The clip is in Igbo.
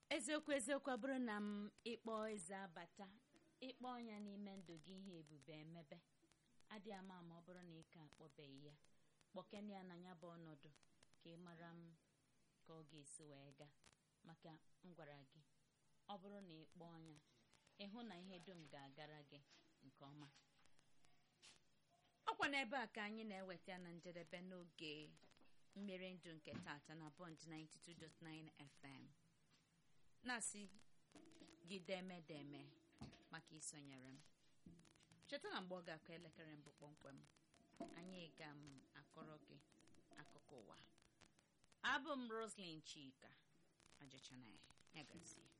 eziokwu eziokwu ọ bụrụ na m ịkpọ eze abata ịkpọ ọnya n'ime ndụ gị ihe ebube emebe adị ama ama ọ bụrụ na ị ka akpọbeghị ya kpọkene ya na ya bụ ọnọdụ ka ị mara m ka ọ ga-esi wee gaa maka m gwara gị ọ bụrụ na ị kpọọ ọnya ịhụ na ihe dum ga-agara gị nke ọma ọkwa n'ebe a ka anyị na-eweta na njedebe n'oge mmiri ndụ nke tata na bond 92.9 fm na-asị gị deme deme maka isonyere m cheta na mgbe ọ ga-akụ elekere mbụ kpọmkwem anyị ga m akọrọ gị akụkọ ụwa abụ m roslyn chika ajụchana ya gazie